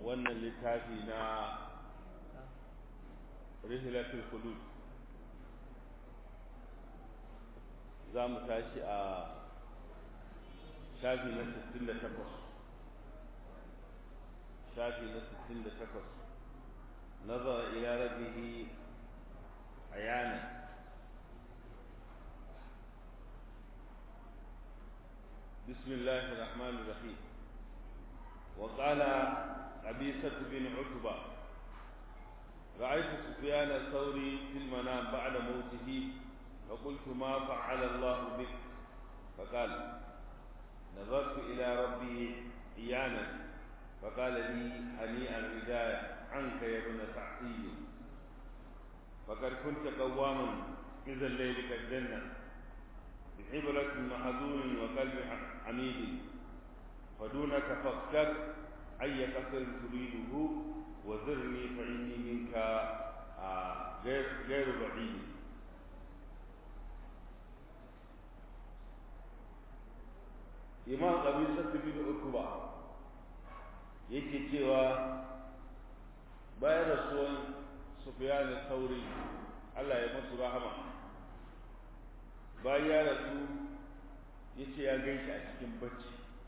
wannan littafi na rihilatul hudud za mu tashi a shafi na 68 shafi na 68 nazar ila rabbihi ayana بسم الله الرحمن الرحيم وقال عبيسة بن عتبة رأيت سفيان الثوري في المنام بعد موته فقلت ما فعل الله بك فقال نظرت إلى ربي عيانا فقال لي هنيئا الهداية عنك يا ابن سعيد فقد كنت قواما إذا الليل كالجنة بعبرة محزون وقلب حميد فدونك فاختر أي قصر تريده وزرني فإني منك غير غير بعيد imam qabisa bin ukuba yake cewa bayan rasuwan sufyan al-thawri Allah ya masu rahama bayan ya rasu yace ya gaishe a cikin bacci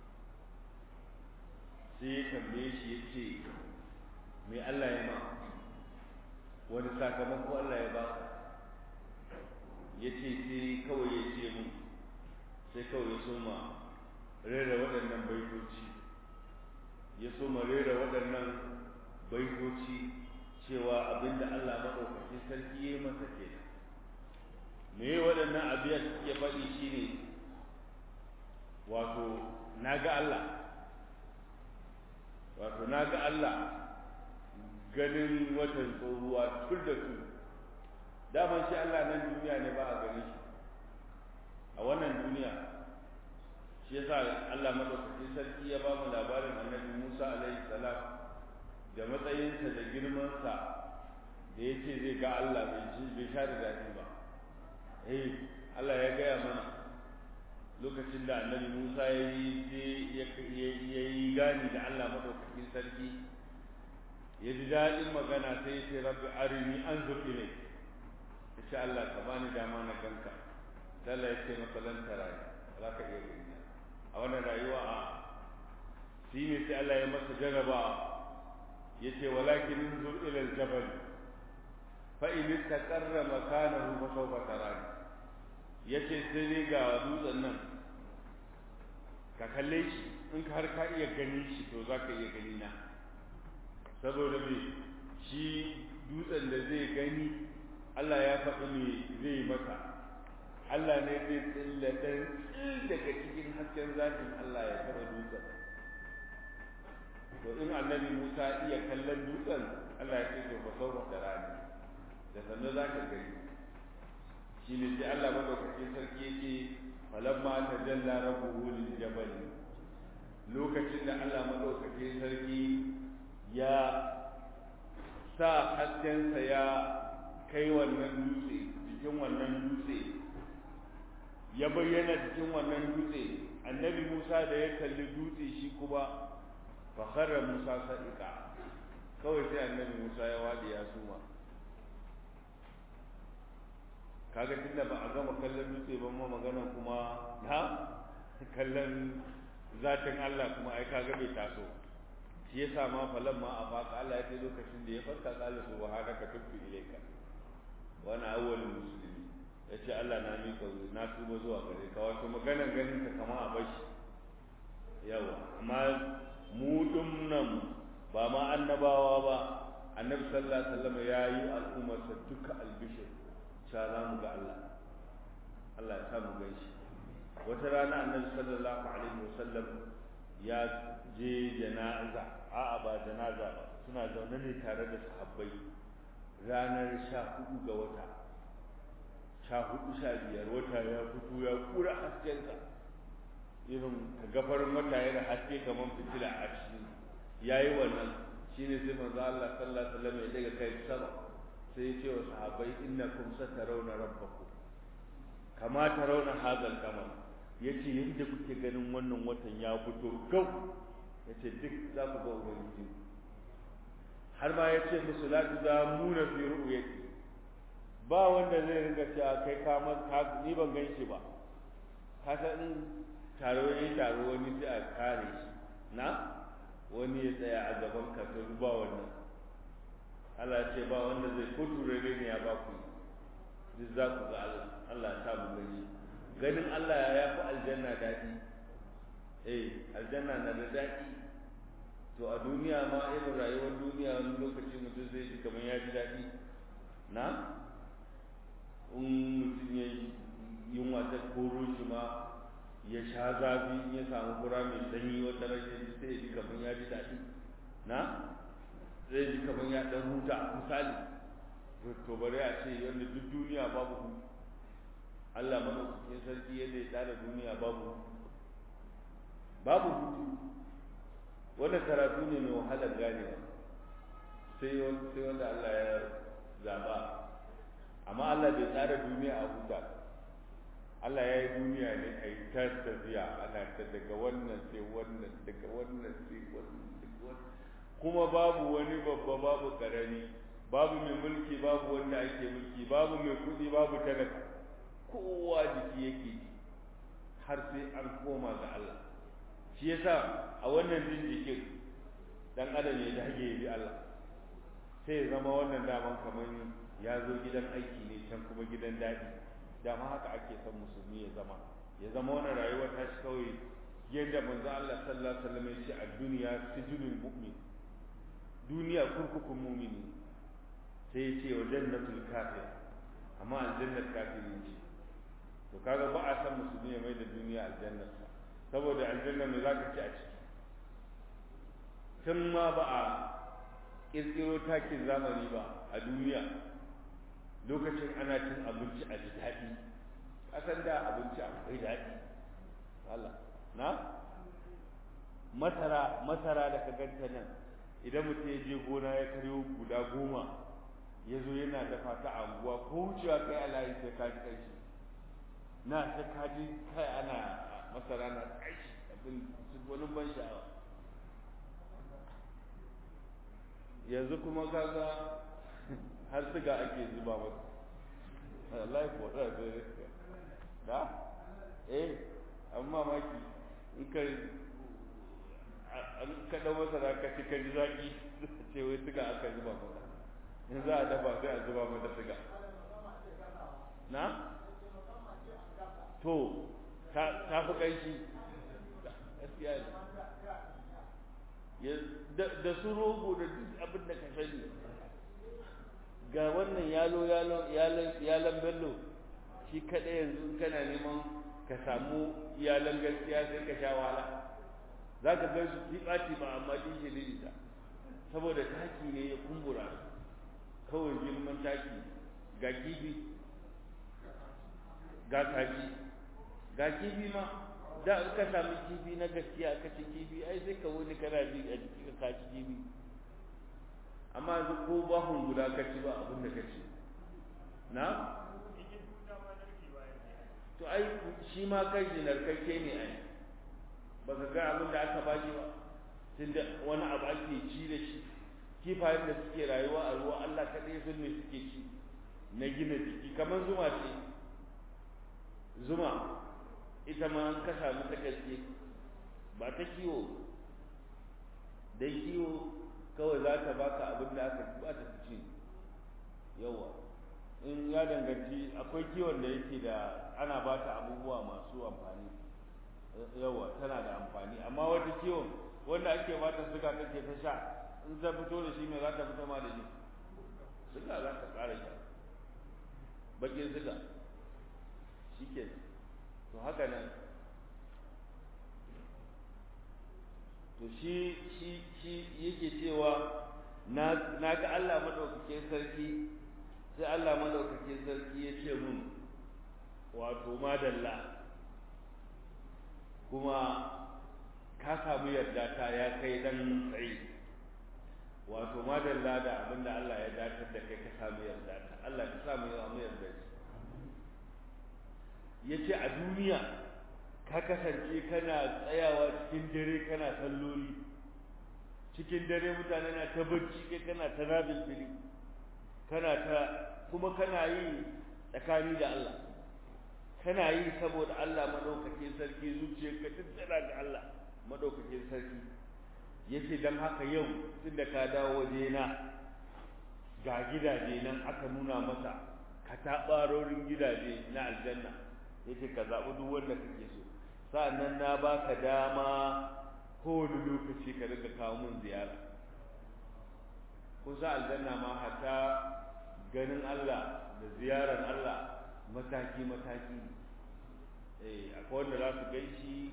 sai ya tambaye shi yace me Allah ya ma wani sakamako Allah ya ba yace sai kawai ya ce mun sai kawai ya soma rera waɗannan baitoci ya soma rera waɗannan baitoci cewa abinda Allah maɗaukakin sarki ya yi masa ke me waɗannan abiyar ya faɗi shine wato na ga Allah wato na ga Allah ganin watan tsohuwa tur da su daman shi Allah nan duniya ne ba a gani shi a wannan duniya shi yasa Allah madaukakin sarki ya ba mu labarin annabi Musa alaihi salam da matsayinsa da girmansa da ya ce zai ga Allah bai ji bai sha da daɗi ba eh Allah ya gaya mana lokacin da annabi Musa ya yi ya yi gani da Allah madaukakin sarki ya ji daɗin magana sai ya ce rabbi arini anzur ilai ya ce Allah ka bani dama na ganka Allah ya ce masa lan tarani za ka iya gani a wannan rayuwa a shi ne sai Allah ya masa jaraba ya ce walakin zur ila aljabal fa in istaqarra makanahu fa sawfa tarani yace sai dai ga dutsen nan ka kalle shi in ka har ka iya gani shi to za ka iya gani na saboda me shi dutsen da zai gani Allah ya faɗi me zai masa Allah ne zai tsilla dan tsil daga cikin hasken zatin Allah ya taɓa dutsen to in annabi Musa iya kallon dutsen Allah ya ce to fa sauwa da rani da sannan za ka gani shi ne sai Allah madaukakin sarki yake falamma tajalla rabbuhu lil jabal lokacin da Allah madaukakin sarki ya sa haskensa ya kai wannan dutse cikin wannan dutse ya bayyana cikin wannan dutse annabi Musa da ya kalli dutse shi kuma fa kharra Musa sadiqa kawai sai annabi Musa ya wadi ya suma kaga tunda ba a gama kallon dutse ba ma magana kuma na kallon zatin Allah kuma ai kaga bai taso shi yasa ma falan ma a baka Allah ya ce lokacin da ya farka kala subhanaka tubtu ilayka wa ana awwalul muslimin yace Allah na mika na tuba zuwa gare ka wato maganar ganin ka kama a bashi yawa amma mu nan ba ma annabawa ba annabi sallallahu alaihi wasallam yayi al'ummarsa duka albishir sha za mu ga Allah Allah ya sa mu gan shi wata rana annabi sallallahu alaihi wasallam ya je janaza a'a ba janaza ba suna zaune ne tare da sahabbai ranar sha hudu ga wata sha hudu sha biyar wata ya fito ya kura haskensa irin ka gafarin wata yana haske kamar fitila a cikin yayi wannan shine sai manzo Allah sallallahu alaihi wasallam ya daga kai sama sai ya ce wa sahabbai innakum satarawna rabbakum kama tarawna hadal kamar yace yadda kuke ganin wannan watan ya fito gau yace duk za ku ga ubangiji har ma ya ce musu la tuzamuna fi ru'yati ba wanda zai ringa cewa kai ka ka ni ban gan shi ba ka san in taro yayin taro wani sai a kare shi na wani ya tsaya a gaban ka to ba wannan Allah ya ce ba wanda zai ko turare ne ya ba ku duk za ku ga Allah Allah ya sa mu gani ganin Allah ya fi aljanna daɗi eh aljanna na da daɗi to a duniya ma irin rayuwar duniya wani lokaci mutum zai ji kamar ya ji daɗi na in mutum ya yunwa ta koro shi ma ya sha zafi ya samu fura mai sanyi wata rashin sai ya ji kamar ya ji daɗi na zai ji kamar ya ɗan huta misali to bari a ce yadda duk duniya babu hutu Allah madaukakin sarki yadda ya tsara duniya babu babu hutu wannan karatu ne mai wahalar ganewa sai sai wanda Allah ya zaba amma Allah bai tsara duniya a huta Allah ya yi duniya ne a yi ta tafiya ana ta daga wannan sai wannan daga wannan sai wannan daga wannan kuma babu wani babba babu karami babu mai mulki babu wanda ake mulki babu mai kuɗi babu talaka kowa jiki yake har sai an koma ga Allah shi yasa a wannan jin jikin dan adam ya dage ya bi Allah sai ya zama wannan daman kamar ya zo gidan aiki ne can kuma gidan daɗi dama haka ake son musulmi ya zama ya zama wannan rayuwar ta shi kawai yadda manzo Allah sallallahu alaihi wasallam ya ce a duniya sijinul mu'min duniya kurkukun mu'mini sai ya ce wa jannatul kafir amma aljannar kafiri ce to kaga ba a san musulmi ya mai da duniya aljannar sa saboda aljanna me zaka ci a ciki tun ma ba a kirkiro takin zamani ba a duniya lokacin ana cin abinci a ji daɗi kasan da abinci akwai daɗi Allah na masara masara da ka ganta nan idan mutum ya je gona ya karyo guda goma ya zo yana dafa ta a anguwa ko wucewa kai a layi sai ka ji ƙarshi na sai ka ji kai ana masara na ƙarshi abin wani ban sha'awa yanzu kuma kaga har siga ake zuba masa wallahi ko da da eh amma maki in ka an ka dau masara ka ci ka ji zaki ce wai siga aka zuba masa in za a dafa sai a zuba mata siga na to ta fi ƙanshi gaskiya ne da su rogo da duk abin da ka sani ga wannan yalo yalo yalan bello shi kaɗai yanzu kana neman ka samu iyalan gaskiya sai ka sha wahala za ka gan su tiɓa-tiɓa amma ɗin shi ita saboda taki ne ya kumbura kawai girman taki ga kifi ga kaji ga kifi ma da in ka sami kifi na gaskiya ka ci kifi ai sai ka wani kana ji a jiki ka ci kifi amma yanzu ko bahun guda ka ci ba abin da ka ci na to ai shi ma kai shi narkakke ne ai ba ka ga abin da aka bashi ba tunda wani abu ake ci da shi kifayen da suke rayuwa a ruwa Allah kaɗai sun me suke ci na gina jiki kamar zuma ce zuma ita ma an kasa mata gaske ba ta kiwo dai kiwo kawai za ta baka abin da aka ba ta ci yawa in ya danganci akwai kiwon da yake da ana ba ta abubuwa masu amfani yawa tana da amfani amma wata kiwon wanda ake ba ta suga kake ta sha in ta fito da shi me za ta fito ma da shi suga za ta ƙara sha bakin suga shi ke to haka nan to shi shi shi yake cewa na na ga Allah madaukakin sarki sai Allah madaukakin sarki ya ce mun wato madalla kuma ka samu yarda ta ya kai dan tsayi wato madalla da abinda Allah ya datar da kai ka samu yarda ta Allah ka samu yarda ya ce a duniya ka kasance kana tsayawa cikin dare kana salloli cikin dare mutane na ta bacci kai kana ta nabil fili kana ta kuma kana yi tsakani da Allah kana yi saboda Allah madaukakin sarki zuciyarka duk tana ga Allah madaukakin sarki yace dan haka yau tunda ka dawo waje na ga gidaje nan aka nuna masa katabarorin gidaje na aljanna yace ka zaɓi duk wanda kake so sa'annan na baka dama kowane lokaci ka riga kawo mun ziyara kusa aljanna ma hata ganin Allah da ziyarar Allah mataki mataki eh akwai wanda za su gaishi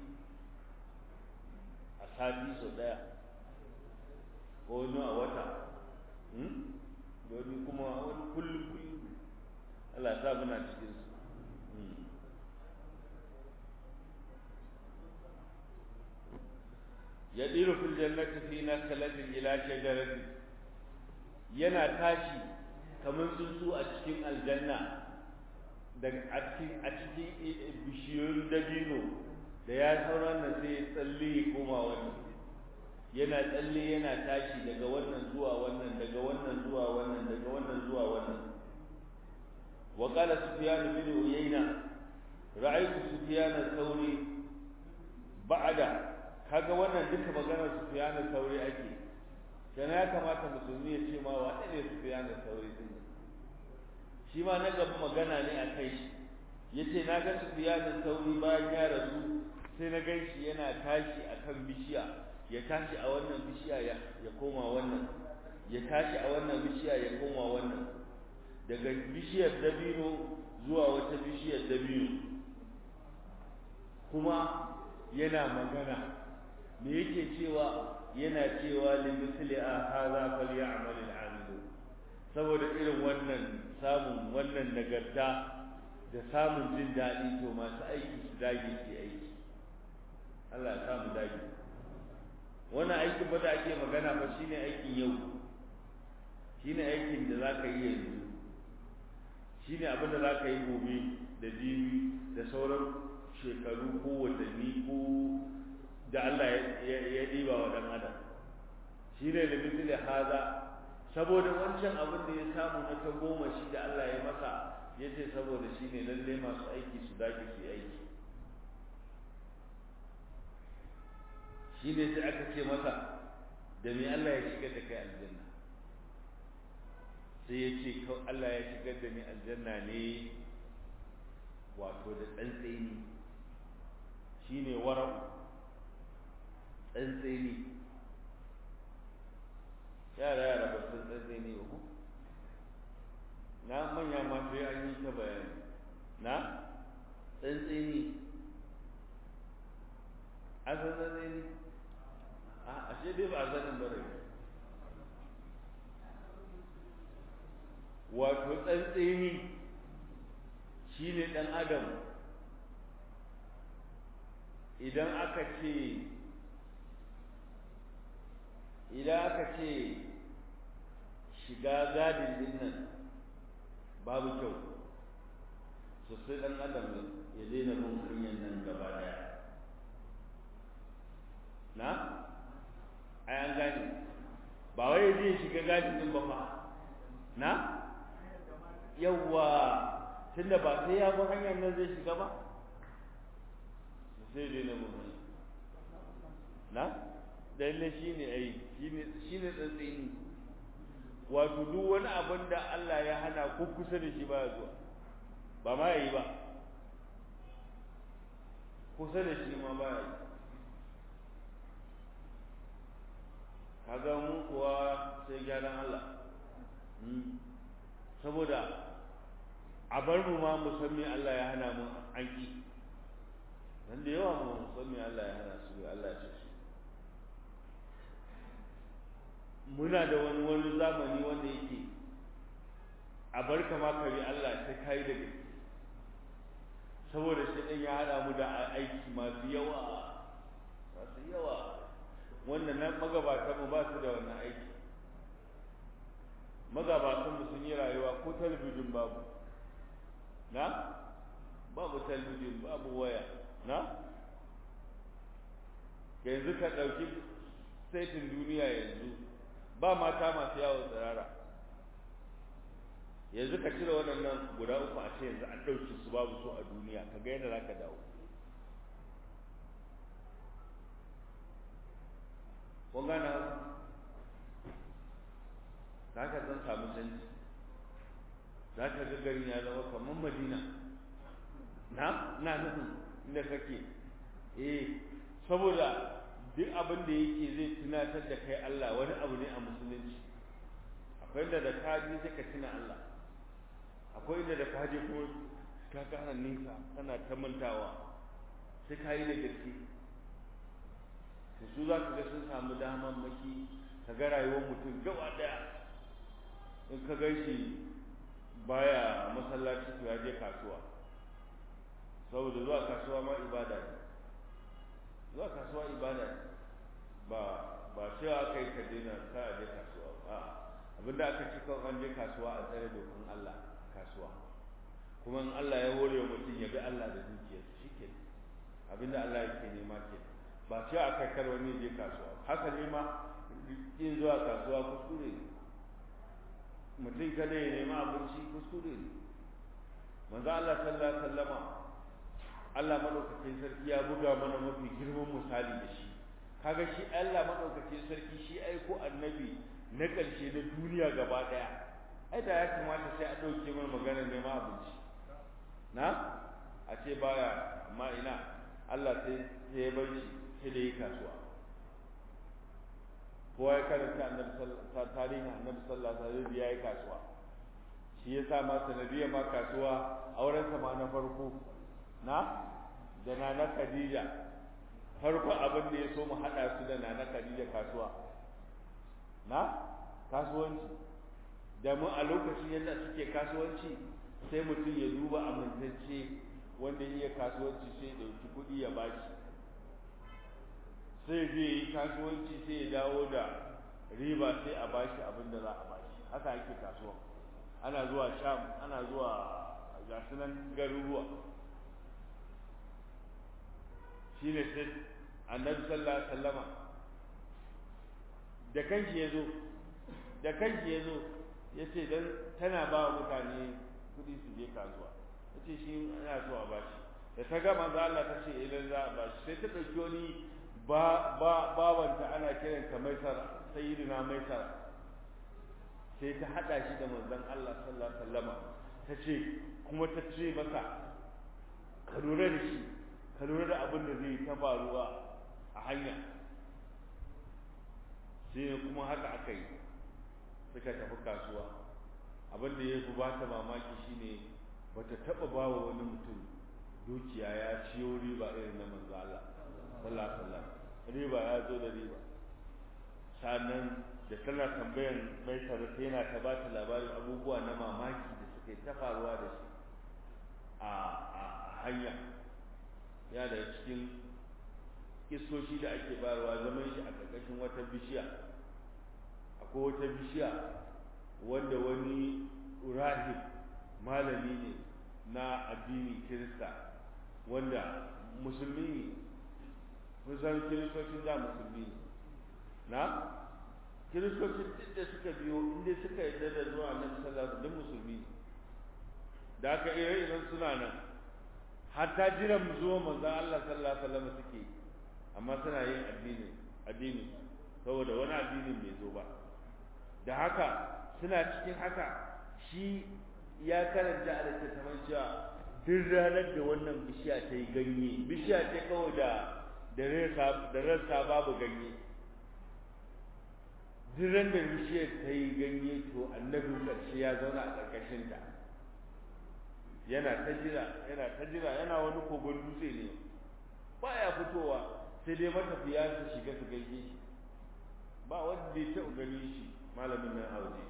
a sati sau daya ko wani a wata wani kuma wani kullum kullum Allah sa muna cikin su yadiru fil jannati fi naklatin ila shajaratin yana tashi kamar tsuntsu a cikin aljanna daga a cikin a cikin bishiyoyin dabino da ya sauran nan sai ya tsalle ya koma wannan yana tsalle yana tashi daga wannan zuwa wannan daga wannan zuwa wannan daga wannan zuwa wannan wa qala sufyan bin uyayna ra'aytu sufyan al-thawri ba'da kaga wannan duka maganar sufyan al-thawri ake kana ya kamata musulmi ya ce ma wa ne sufyan al-thawri din shi ma na gaba magana ne a kai shi yace na ga sufyan al-thawri bayan ya rasu sai na gan shi yana tashi akan bishiya ya tashi a wannan bishiya ya ya koma wannan ya tashi a wannan bishiya ya koma wannan daga bishiyar dabino zuwa wata bishiyar dabino kuma yana magana me yake cewa yana cewa li misli a hadha falyamal al saboda irin wannan samun wannan nagarta da samun jin daɗi to masu aiki su dage su aiki Allah ya samu dage wannan aikin ba da ake magana ba shine aikin yau shine aikin da zaka yi yanzu shine abin da zaka yi gobe da jibi da sauran shekaru ko watanni ko da Allah ya ɗiba wa ɗan adam shine da misali haza saboda wancan abin da ya samu na ta goma shi da Allah ya masa ya ce saboda shi ne lalle masu aiki su dage su aiki shi ne sai aka ce masa da me Allah ya shigar da kai aljanna sai ya ce Allah ya shigar da ni aljanna ne wato da tsantseni shi ne wara'u tsantseni yara yara ba sun tsantseni ba na manya ma sai an yi ta bayani na tsantseni a san tsantseni a ashe dai ba a sanin ba rai wato tsantseni shi ne ɗan adam idan aka ce idan aka ce shiga gadin din nan babu kyau sosai ɗan adam ya daina bin kunyan nan gaba daya na ai an gane ba wai zai shiga gadin din ba fa na yawwa tunda ba sai ya bi hanyar nan zai shiga ba sai daina bin hanyar na lalle shi ne ai shi ne tsantsini wato duk wani abin da Allah ya hana ko kusa da shi baya zuwa ba ma yi ba kusa da shi ma baya yi kaga mu kuwa sai gyaran Allah saboda a bar mu ma mu san me Allah ya hana mu an ki dan da yawa mu san me Allah ya hana su Allah ya ce su muna da wani wani zamani wanda yake a bar kama kare Allah ta kai da gaske saboda shi ɗan ya haɗa mu da aiki masu yawa masu yawa wanda nan magabatan mu ba su da wannan aiki magabatan mu sun yi rayuwa ko talabijin babu na babu talabijin babu waya na yanzu ka ɗauki saitin duniya yanzu ba mata masu yawon tsirara yanzu ka cire waɗannan guda uku a ce yanzu an ɗauki su babu su a duniya ka ga yadda za ka dawo kun gana za ka zan samu canji za ka ga garin ya zama kamar madina na na nufin inda kake eh saboda duk abin da yake zai tunatar da kai Allah wani abu ne a musulunci akwai inda da ka ji sai ka tuna Allah akwai inda da ka je kuma ka kana nisa kana ta mantawa sai ka yi da gaske to su za ka ga sun samu daman maki ka ga rayuwar mutum gaba daya in ka gan shi baya masallaci to ya je kasuwa saboda zuwa kasuwa ma ibada ne zuwa kasuwa ibada ne ba ba cewa kai ka daina ka a je kasuwa a abinda aka ci kan an je kasuwa a tsare dokan Allah kasuwa kuma in Allah ya hore wa mutum ya bi Allah da dukiyarsa shike abinda Allah yake nema ke ba cewa aka kar wani je kasuwa haka ne ma yin zuwa kasuwa kuskure ne mutum kada ya nema abinci kuskure ne manzo Allah sallallahu alaihi wasallama Allah madaukakin sarki ya buga mana mafi girman misali da shi kaga shi Allah madaukakin sarki shi aiko annabi na ƙarshe na duniya gaba daya ai da ya kamata sai a dauke mana maganar neman abinci na a ce baya amma ina Allah sai sai ya bar shi sai da yi kasuwa kowa ya karanta annabi tarihin annabi sallallahu alaihi wasallam ya yi kasuwa shi ya sa ma sanadiyar ma kasuwa auren sa ma na farko na da nana Khadija farko abin da ya so mu hada su da nana Khadija kasuwa na kasuwanci da mu a lokacin yadda suke kasuwanci sai mutum ya duba amintacce wanda ya kasuwanci sai ya dauki kuɗi ya bashi sai zai yi kasuwanci sai ya dawo da riba sai a bashi abin da za a bashi haka ake kasuwa ana zuwa sham ana zuwa gasu nan garuruwa shi ne sai annabi sallallahu alaihi wasallama da kanki ya zo da kanki ya zo ya ce don tana ba wa mutane kuɗi su je kasuwa ya ce shi ana so a bashi da ta gama za Allah ta ce idan za a bashi sai ta ɗauki wani ba ba babanta ana kiranta maisara sayyidina maisara sai ta hada shi da manzon Allah sallallahu alaihi wasallama ta ce kuma ta ce masa ka lura da shi ka lura da abin da zai ta faruwa a hanya sai kuma haka aka yi suka tafi kasuwa abin da ya fi ba ta mamaki shine bata taba ba wa wani mutum dukiya ya ciyo riba irin na manzo Allah sallallahu alaihi wasallam riba ya zo da riba sannan da tana tambayan mai sarrafa yana ta ba ta labarin abubuwa na mamaki da suke ta faruwa da shi a hanya ya da cikin kisoshi da ake bayarwa zaman shi a ƙarƙashin wata bishiya akwai wata bishiya wanda wani rahib malami ne na addini kirista wanda musulmi ne kusan kiristocin da musulmi ne na kiristocin duk da suka biyo inda suka yarda da zuwa annabi sallallahu alaihi wasallam musulmi ne da aka ire iren suna nan hatta jiran zuwa manzo Allah sallallahu alaihi wasallam suke amma suna yin addini addini saboda wani addinin bai zo ba da haka suna cikin haka shi ya karanta a littattafan cewa duk ranar da wannan bishiya ta yi ganye bishiya ce kawai da da rassa babu ganye duk ran da bishiyar ta yi ganye to annabin ƙarshe ya zauna a ƙarƙashinta yana ta jira yana ta jira yana wani kogon dutse ne baya fitowa sai dai matafiya su shiga su gaishe shi ba wanda ya taɓa gani shi malamin nan a waje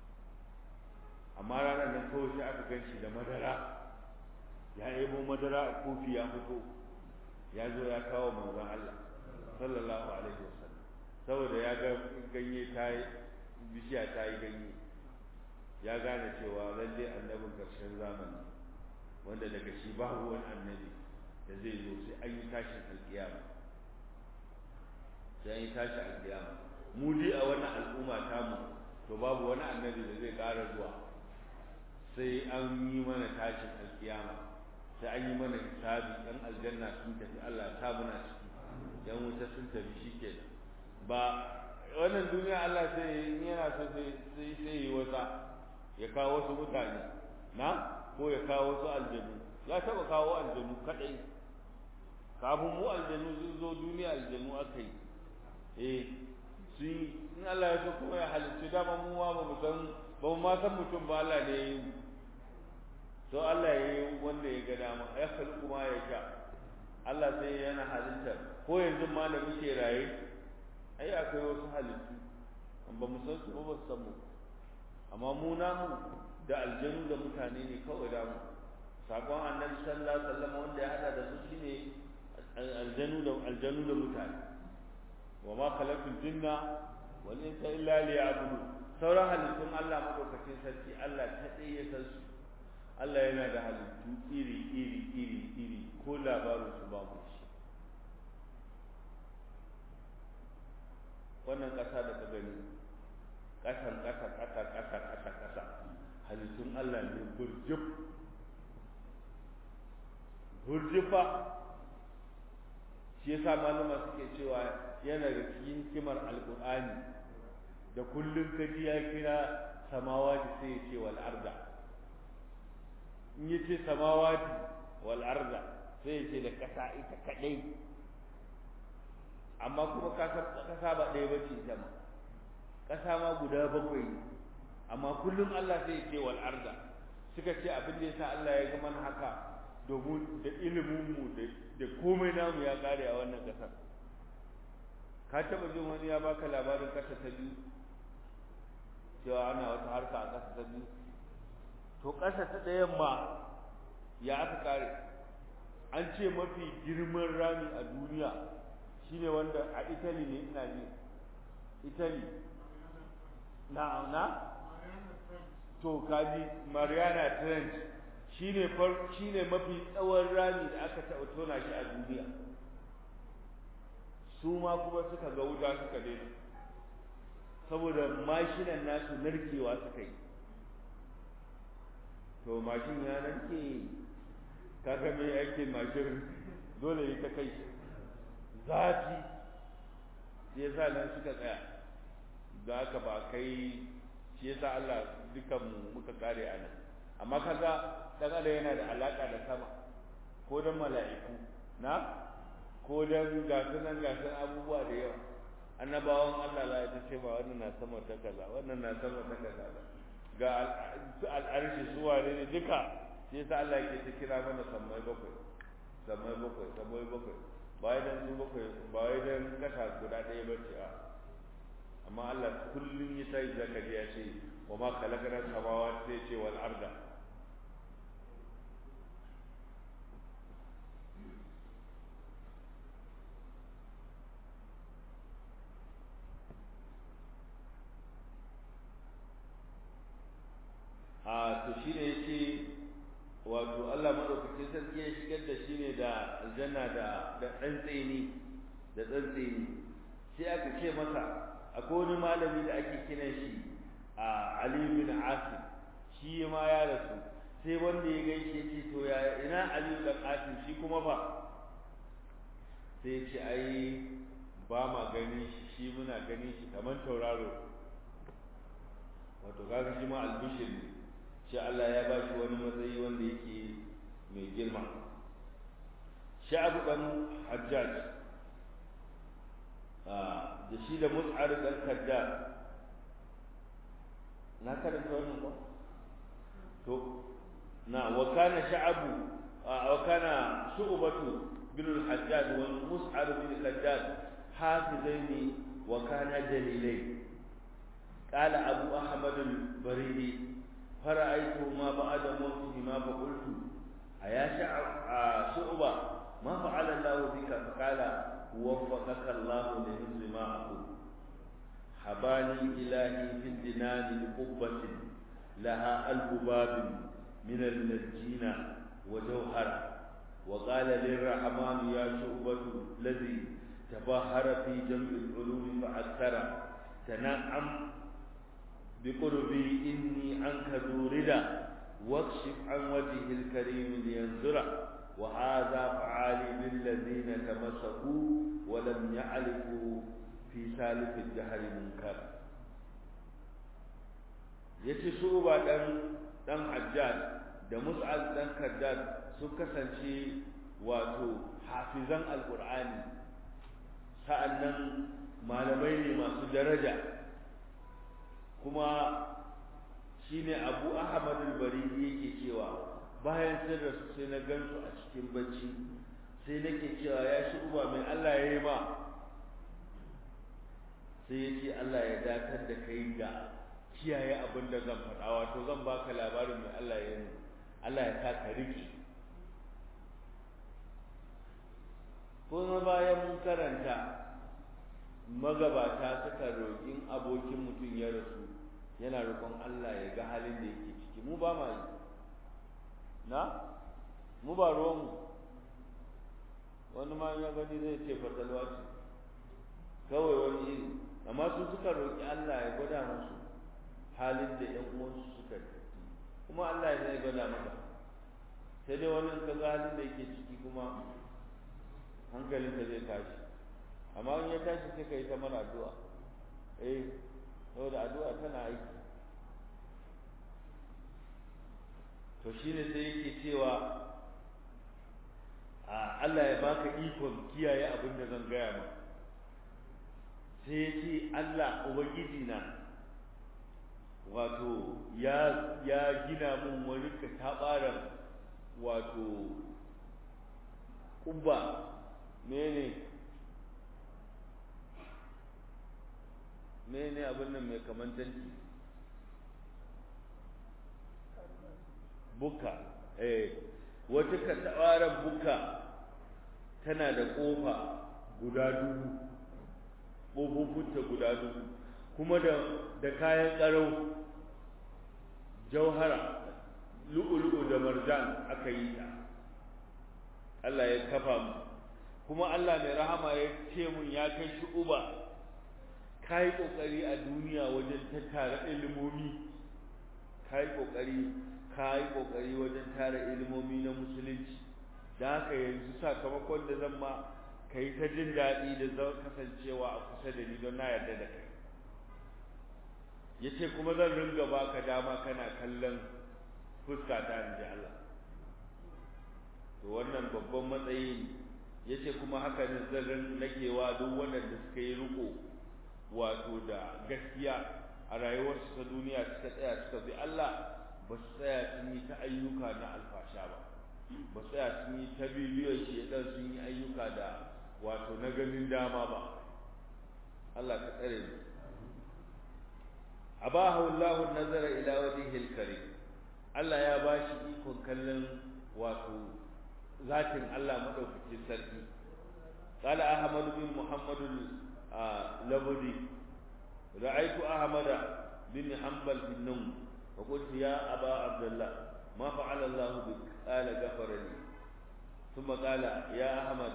amma ranar nan kawai sai aka gan shi da madara ya ebo madara a kofi ya fito ya zo ya kawo manzon Allah sallallahu alaihi wasallam saboda ya ga ganye ta yi bishiya ta yi ganye ya gane cewa lalle annabin karshen zamani wanda daga shi babu wani annabi da zai zo sai an yi tashin alkiyama sai an yi tashi alkiyama mu dai a wannan al'umma tamu to babu wani annabi da zai ƙara zuwa sai an yi mana tashin alkiyama sai an yi mana hisabi ɗan aljanna sun tafi Allah ta muna ciki yan wuta sun tafi shikenan ba wannan duniya Allah sai in yana so sai sai sai yi wasa ya kawo wasu mutane na ko ya kawo wasu aljanu ya taba kawo aljanu kadai kafin mu aljanu sun zo duniya aljanu aka yi eh su in Allah ya so kuma ya halicci dama mu ma ba mu san ba mu ma san mutum ba Allah ne ya yi to Allah ya yi wanda ya ga dama ya kalli kuma ya sha Allah sai yana halittar ko yanzu ma da muke raye ai akwai wasu halittu ba mu san su ba ba san mu amma mu namu da aljanu da mutane ne kawai da mu sakon annabi sallallahu alaihi wasallam wanda ya hada da su shine aljanu da aljanu da mutane wa ma khalaqtul jinna wal insa illa liya'budu sauran halittun Allah madaukakin sarki Allah ta tsaye ya san su Allah yana da halittu iri iri iri iri ko labarin su babu shi wannan ƙasa da ka gani ƙasan ƙasa ƙasa ƙasa ƙasa ƙasa halittun Allah ne burjif burjifa shi yasa malama suke cewa yana da cikin hikimar alƙur'ani da kullum ka ji ya kira samawati sai ya ce wal arda in ya ce samawati wal arda sai ya ce da ƙasa ita kaɗai amma kuma ƙasa ba ɗaya ba ce ita ma ƙasa ma guda bakwai amma kullum Allah sai ya ce wal arda suka ce abin da yasa Allah ya ga mana haka domin da ilimin mu da komai namu ya kare a wannan ƙasar ka taɓa jin wani ya baka labarin ƙasa ta biyu cewa ana wata harka a ƙasa ta biyu to ƙasa ta ɗayan ma ya aka kare an ce mafi girman rami a duniya shine wanda a Italy ne ina ji Italy na na to kaji Mariana Trench shine far shine mafi tsawon rami da aka taɓa tona shi a duniya su ma kuma suka ga wuta suka daina saboda mashinan nasu narkewa suka yi to mashin ya narke kaga mai aikin mashin dole ne ta kai zafi shi yasa nan suka tsaya da aka ba kai shi yasa Allah dukan mu muka kare a nan amma kaga dan adam yana da alaka da sama ko dan mala'iku na ko dan gasu nan gasu abubuwa da yawa annabawan Allah za ta ce ba wannan na sama ta kaza wannan na sama ta kaza ga al'arshi zuwa ne duka shi yasa Allah yake ta kira mana sammai bakwai sammai bakwai sammai bakwai ba wai dan su bakwai ba wai dan kasa guda ɗaya ba ce a amma Allah kullum ya tayi zakari ya ce wa ma khalaqna samawati sai ce wal arda a to shine yace wato Allah madaukakin sarki ya shigar da shi ne da aljanna da da tsantseni da tsantseni sai aka ce masa akwai wani malami da ake kiran shi a Ali bin Asim shi ma ya rasu sai wanda ya gaishe ya ce to ya ina Ali bin Asim shi kuma ba sai ya ce ai ba ma gani shi shi muna gani shi kamar tauraro wato kaga shi ma albishir ne shi Allah ya ba shi wani matsayi wanda yake mai girma sha'abu ɗan hajjaj da shi da mus'ar ɗan kaddar na karanta wannan ba to na wa kana sha'abu wa kana shu'batu bin al-hajjaj wa mus'ar bin al-kaddar hafizaini wa kana dalilai قال أبو أحمد البريدي فرأيتهما بعد موتهما فقلت أيا شعبة ما فعل الله بك فقال وفقك الله لحفظ ما أقول حباني إلهي في الجنان بقبة لها ألف باب من النجين وجوهر وقال للرحمن يا شعبة الذي تبهر في جمع العلوم فأكثر تنعم بقربي إني عنك ذو رضا واكشف عن وجه الكريم لينظر وهذا فعالي للذين تمسكوا ولم يعرفوا في سالف الدهر منكر yace su ba dan dan hajjaj da mus'al dan kaddad sun kasance wato hafizan alqur'ani sa'annan malamai ne masu daraja kuma shine abu ahmad al-baridi yake cewa bayan sun rasu sai na gansu a cikin bacci sai nake cewa ya shi uba mai Allah ya yi ma sai ya ce Allah ya datar da kai ga kiyaye abin da zan faɗa wato zan baka labarin mai Allah ya yi Allah ya sa ka riƙe kuma bayan mun karanta magabata suka roƙin abokin mutum ya rasu yana roƙon Allah ya ga halin da yake ciki mu ba ma yi na mu ba ruwanmu wani ma ya gani zai ce fatalwa ce kawai wani iri amma su suka roƙi Allah ya gwada musu halin da ƴan uwansu suka ciki kuma Allah ya zai gwada maka sai dai wani ka ga halin da yake ciki kuma hankalinka zai tashi amma in ya tashi sai ka yi ta mana addu'a eh saboda addu'a tana aiki to shine sai yake cewa a Allah ya baka ikon kiyaye abin da zan gaya ma sai ya ce Allah ubangiji na wato ya ya gina mun wani katabaran wato kubba mene mene abin nan mai kamantanci buka eh wata katabaran buka tana da kofa guda dubu ƙofofinta guda dubu kuma da da kayan ƙarau jauhara lu'ulu'u da marjan aka yi ta Allah ya kafa mu kuma Allah mai rahama ya ce mun ya kai shi uba kai kokari a duniya wajen tattara ilimomi kai kokari kai kokari wajen tara ilimomi na musulunci da haka yanzu sakamakon da zan ma kai ta jin daɗi da zan kasancewa a kusa da ni don na yarda da kai yace kuma zan ringa baka dama kana kallon fuska ta inji Allah to wannan babban matsayi ne yace kuma haka ne zan nagewa duk waɗanda suka yi riko wato da gaskiya a rayuwarsu ta duniya suka tsaya suka bi Allah ba su tsaya sun yi ta ayyuka na alfasha ba ba su tsaya sun yi ta bibiyar shi dan sun yi ayyuka da wato na ganin dama ba Allah ka tsare mu abahu Allah nazara ila wajhil karim Allah ya bashi ikon kallon wato zatin Allah madaukakin sarki قال أحمد بن محمد اللبدي رأيت أحمد بن حنبل في النوم فقلت يا أبا عبد الله ما فعل الله بك قال غفر لي ثم قال يا أحمد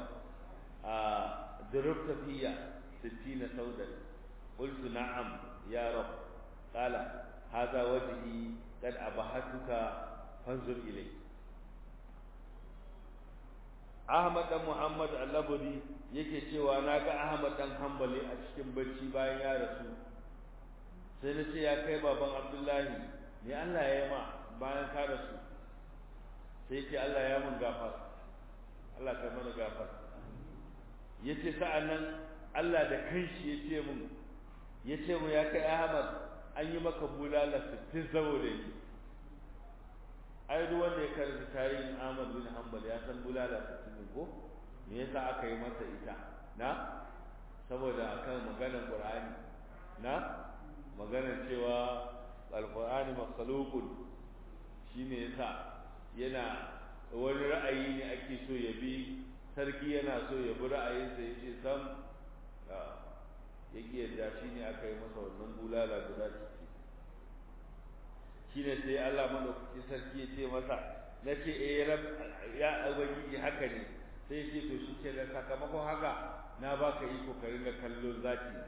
ضربت في ستين سودا قلت نعم يا رب قال هذا وجهي قد أبهتك فانظر إليه Ahmad dan Muhammad Al-Labudi yake cewa na ga Ahmad dan Hanbali a cikin bacci bayan ya rasu sai na ce ya kai baban Abdullahi ne Allah ya yi ma bayan ka rasu sai ce Allah ya mun gafar Allah ka mana gafar yace sa'annan Allah da kanshi yace mun yace mu ya kai Ahmad an yi maka bulala 60 saboda ni ai duk wanda ya karanta tarihin Ahmad bin Hanbal ya san bulala 60 ko me yasa aka yi masa ita na saboda akan maganar Qur'ani na maganar cewa Al-Qur'ani makhluqun shine yasa yana wani ra'ayi ne ake so ya bi sarki yana so ya bi ra'ayinsa ya ce sam ya ƙi yadda shi ne aka yi masa wannan bulala guda ciki shi ne sai Allah maɗaukakin sarki ya ce masa na ce eh rab ya ubangiji haka ne sai ce to shi ke da sakamakon haka na baka iko ka ringa kallo zaki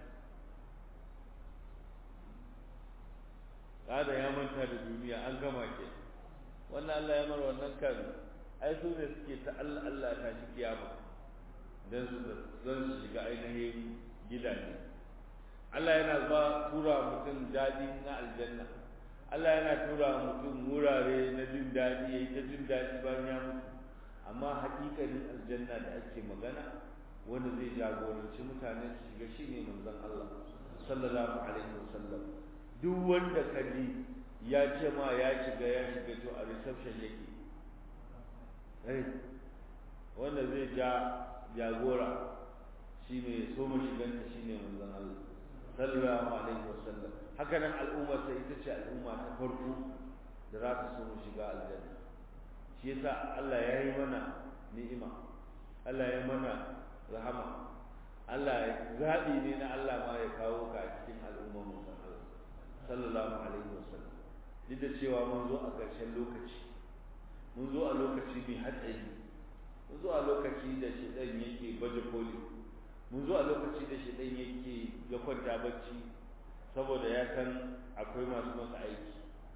kada ya manta da duniya an gama ke wannan Allah ya mar wannan kan ai su ne suke ta Allah Allah ta shi kiyama dan su zan shiga ainihin gidaje Allah yana ba tura mutum dadi na aljanna Allah yana tura mutum wurare na jin dadi yayi ta jin dadi bayan ya mutu amma haƙiƙanin aljanna da ake magana wanda zai jagoranci mutane su shiga shine manzon Allah sallallahu alaihi wasallam duk wanda ka ji ya ce ma ya shiga ya shiga to a reception yake eh wanda zai ja jagora shine ya so mu shiganta shine manzon Allah sallallahu alaihi wasallam haka nan al'ummar sai ita ce al'umma ta farko da za ta so mu shiga aljanna shi yasa Allah ya yi mana ni'ima Allah ya mana rahama Allah ya zaɓi ne na Allah ma ya kawo ka a cikin al'ummar musan Allah sallallahu alaihi wasallam duk da cewa mun zo a ƙarshen lokaci mun zo a lokaci mai hatsari mun zo a lokaci da shedan yake baje koli mun zo a lokaci da shedan yake ya kwanta bacci saboda ya san akwai masu masa aiki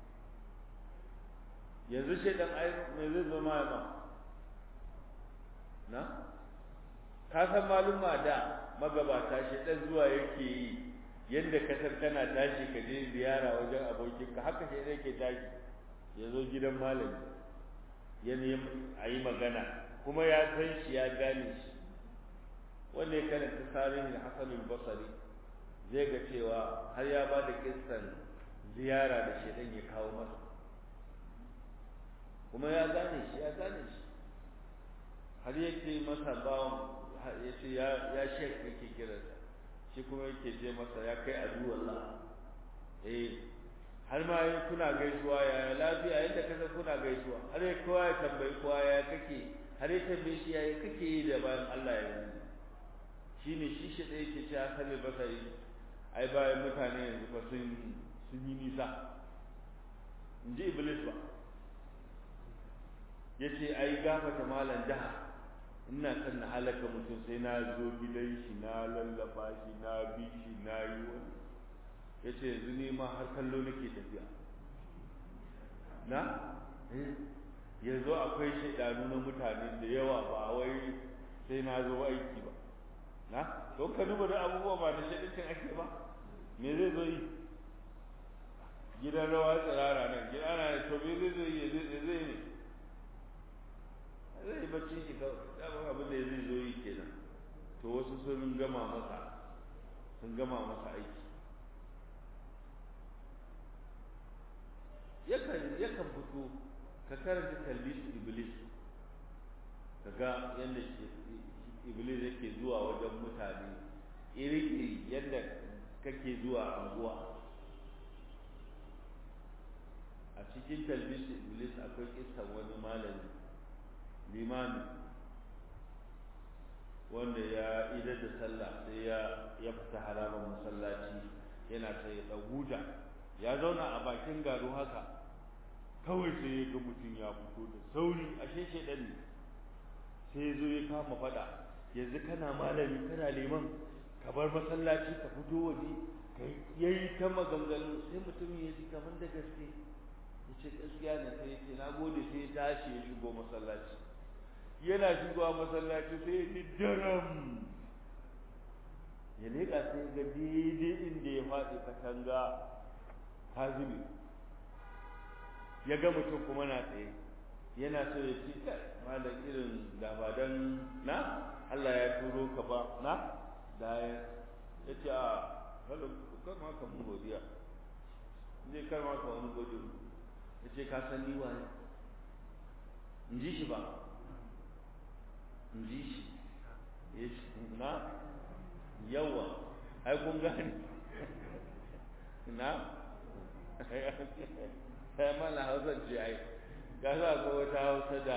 yanzu shedan ai me zai zo ma ba na ka san maluma da magabata shedan zuwa yake yi yadda ka san kana tashi ka je ziyara wajen abokinka haka shedan yake tashi ya zo gidan malami ya a yi magana kuma ya san shi ya gane shi wanda ya karanta tarihin hasanul basari zai ga cewa har ya ba da kissan ziyara da shedan ya kawo masa kuma ya gane shi ya gane shi har yake masa bawan ya ce ya shek yake kiransa shi kuma yake ce masa ya kai aduwallah eh har ma yi kuna gaisuwa ya lafiya yadda kasa kuna gaisuwa har ya kowa ya tambayi kowa ya kake har ya tambaye shi ya kake yi da bayan Allah ya yi shi ne shi shi ɗaya ke ce ya sani basari ai bayan mutane yanzu fa sun sun yi nisa in ji iblis ba ya ce ai gafata malam jaha ina son na halaka mutum sai na zo gidan shi na lallaba shi na bi shi na yi wani ya ce yanzu ne ma har kallo nake tafiya na yanzu akwai shaidanu na mutane da yawa ba wai sai na zo aiki ba na don ka duba da abubuwa ba da shaidancin ake ba me zai zo yi gidan rawa tsirara nan gidan ana to me zai zo yi zai ne zai yi bacci shi kawai dama abin da zai zo yi kenan to wasu sun gama masa sun gama masa aiki yakan yakan fito ka karanta talbisu iblis ka ga yadda iblis yake zuwa wajen mutane iri-iri yadda kake zuwa anguwa a cikin talbisu iblis akwai kisan wani malami limami wanda ya idar da sallah sai ya ya fita harabar masallaci yana sai ya huta ya zauna a bakin garo haka kawai sai ya ga mutum ya fito da sauri ashe shedan ne sai ya zo ya kama fada yanzu kana malami kana liman ka bar masallaci ka fito waje ka yayi ta maganganu sai mutum ya ji kamar da gaske ya ce gaskiya ne sai ya ce na gode sai ya tashi ya shigo masallaci yana shigowa masallaci sai ya ji daram ya leƙa sai ga daidai inda ya faɗi katanga ta zube ya ga mutum kuma na tsaye yana so ya ce kai malam irin da ba dan na Allah ya turo ka ba na da ya ce a halo kan ma ka mun godiya zai kar ma ka wani godiya ya ce ka san ni waye in ji shi ba in ji shi ya ce na yawa ai kun gane na sai mana hausa ce ai ga za ko wata hausa da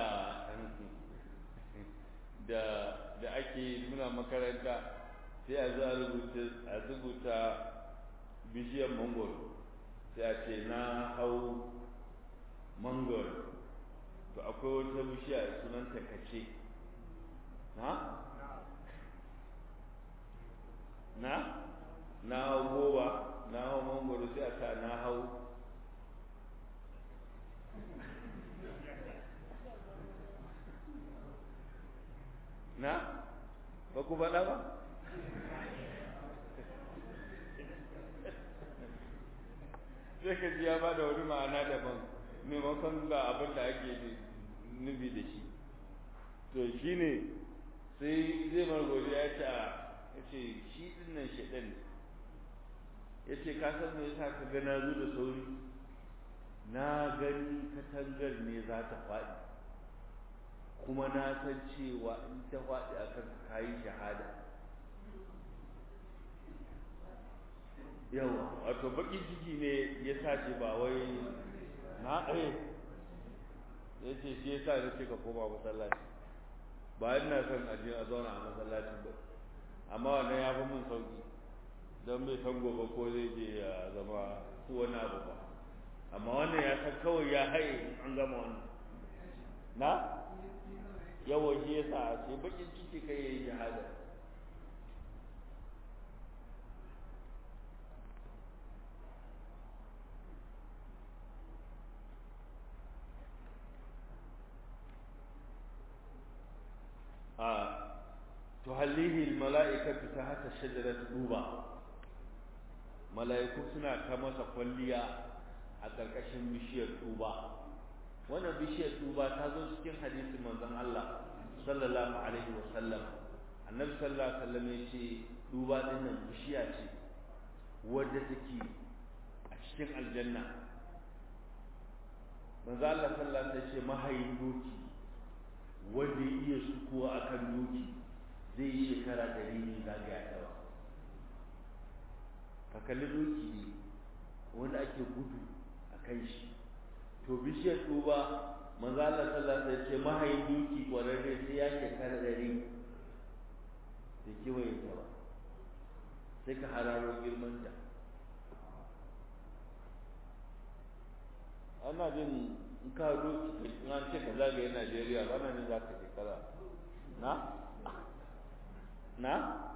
da da ake muna makaranta sai a zo a rubuta a rubuta bishiyar mangoro sai a ce na hau mangoro to akwai wata bishiya sunanta kace na na na hau goba na hau mangoro sai a sa na hau na ba ku faɗa ba sai ka ji ya ba da wani ma'ana daban maimakon ga abin da ake nufi da shi to shi ne sai zai margori ya ce ya ce shi ɗin nan shaɗan ne ya ce ka san me yasa ka ga na zo da sauri na gani katangar ne za ta faɗi kuma na san cewa in ta faɗi a kan ka yi shahada yawa wato baƙin ciki ne ya sa ce ba wai na ɗaya ya ce shi ya sa ya ce ka koma masallaci ba ina son aje a zauna a masallacin ba amma wannan ya fi mun sauki don bai san gobe ko zai je ya zama wani abu ba amma wannan ya san kawai ya haye an gama wannan na yawan shi ya sa ce bakin ciki kai ya yi shahada a tuhallihi mala'ikatu ta hata shajarat duba mala'iku suna ta masa kwalliya a ƙarƙashin bishiyar tuba wannan bishiyar tuba ta zo cikin hadisin manzon Allah sallallahu alaihi wa sallam annabi sallallahu alaihi wa sallam ya ce tuba din nan bishiya ce wadda take a cikin aljanna manzo Allah sallallahu alaihi wa sallam ya ce mahayin doki wanda ya iya sukuwa akan doki zai yi shekara ɗari ne zagaya ta ba ka kalli doki ne wanda ake gudu a kan shi to bishiyar tuba manzo Allah sallallahu alaihi wasallam ce mahayin doki kwararre sai ya shekara ɗari da kewaye ta ba sai ka hararo girman ta ana jin in ka doki in an ce ka zagaye Najeriya ranar ne za ka shekara na na